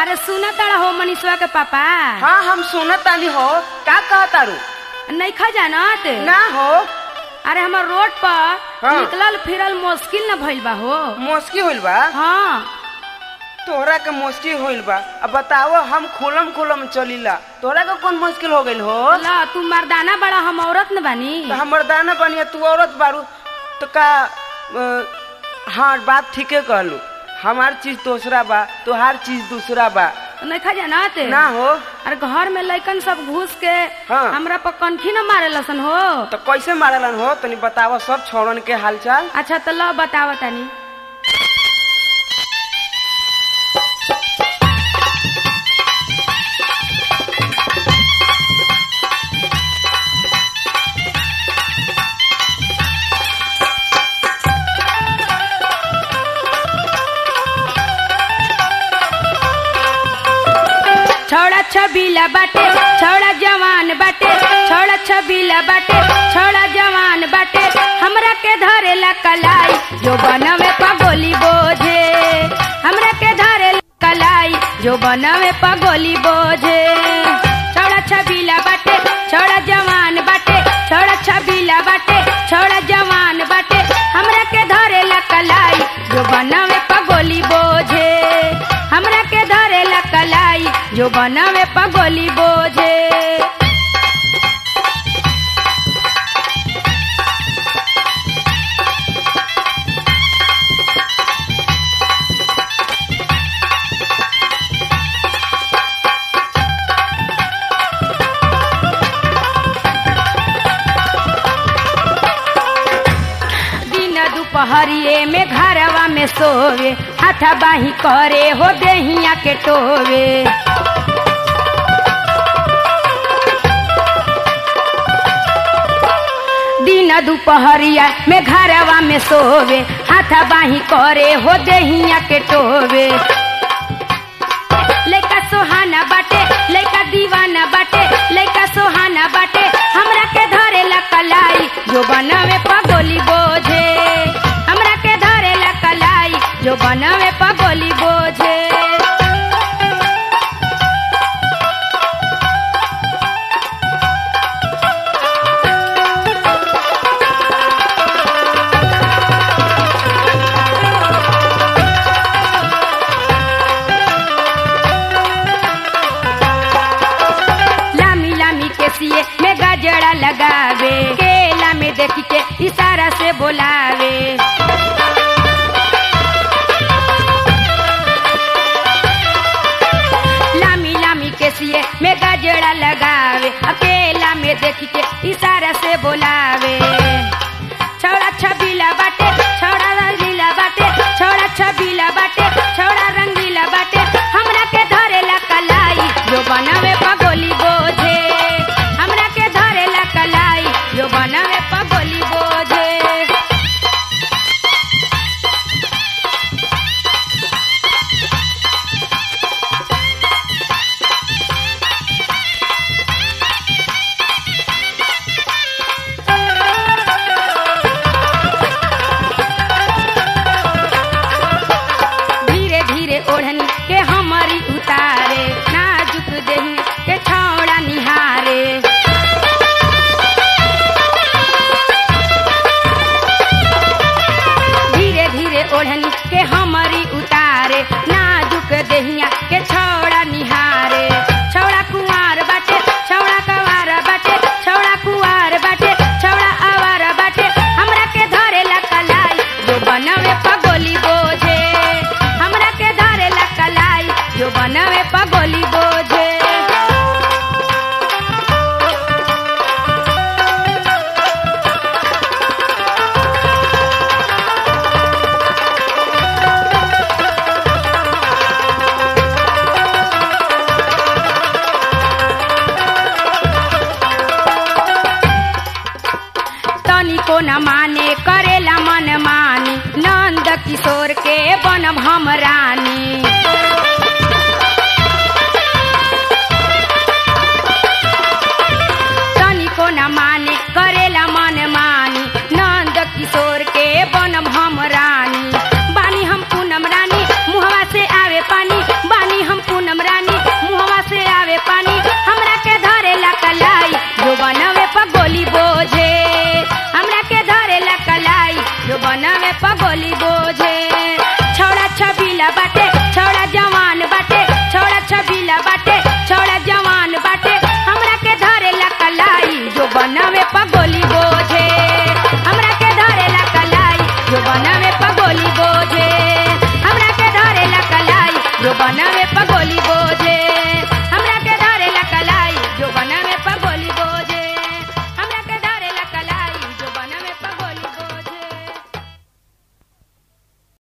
अरे सुना तारा हो मनीषवा के पापा हाँ हम सुनत तानी हो का कहा तारू नहीं खा जानत ना हो अरे हमार रोड पर हाँ। निकलल फिरल मुश्किल न भइल बा हो मुश्किल होइल बा हाँ तोहरा के मुश्किल होइल बा अब बताओ हम खुलम खुलम चलीला तोहरा के कौन मुश्किल हो गइल हो ला तू मर्दाना बड़ा हम औरत न बानी तो हमर दाना बनिया तू औरत बारू तो का अ, हाँ बात ठीके कहलू हमार चीज दूसरा बा तोहार चीज दूसरा बा नहीं खा जानत ना हो अरे घर में लइकन सब घुस के हाँ। हमरा पर कनखी न मारे लसन हो तो कैसे मारलन हो तनी बतावा सब छोड़न के हालचाल अच्छा तो लो बतावा तनी छोड़ा छबीला बाटे छोड़ा जवान बाटे छोड़ा छबीला बाटे छोड़ा जवान बाटे हमरा के धरेला कलाई जो बनवे पगोली बोझे हमरा के धरेला कलाई जो बनवे पगोली बोझे छोड़ा छबीला बाटे छोड़ा जवान बाटे छोड़ा छबीला बाटे छोड़ा जवान बाटे हमरा के धरेला कलाई जो बनवे पगोली बोझे हमरा के धरेला कलाई जो बनवे पगोली बोझे दिन दुपहरिए में घरवा में सोवे हाथा बाही करे हो देहिया के टोवे दिन दुपहरिया में घरवा में सोवे हाथा बाही करे हो देहिया के टोवे लइका सोहाना बाटे लइका दीवाना बाटे लइका सोहाना बाटे हमरा के धरेला कलाई जो बनवे पगोली बोझे हमरा के धरेला कलाई जो बनवे पगोली बोझे लामी लामी के सिए में गजरा लगावे केला में देख के इशारा से बोलावे लामी लामी के सिए में गजरा लगावे अकेला में देख के इशारा से बोलावे छौड़ा छबीला बाटे छौड़ा रंगीला बाटे छौड़ा छबीला बाटे छौड़ा रंगीला बाटे हमरा के धरेला कलाई जो बनवे पगोली बोझे हमरा के धरेला कलाई जो बनवे पगोली बोझे धीरे धीरे ओढ़नी के हमारी उतारे नाजुक देही के छौड़ा निहारे धीरे धीरे ओढ़नी के हमारी उतारे नाजुक देहिया के छौड़ा निहारे छौड़ा कुंवार बाटे छौड़ा कवार बाटे छौड़ा कुंवार बाटे छौड़ा आवार बाटे हमरा के धरेला कलाई जो बनवे पगोली बोझे हमरा के धरेला कलाई जो बनवे पगोली बोझे तनिको न माने करेला मन मानी नंद किशोर के बनब हम रानी तनिको न माने करेला मन मानी नंद किशोर के बनब हम रानी बानी हम पूनम रानी मुहवा से आवे पानी बानी हम पूनम बाटे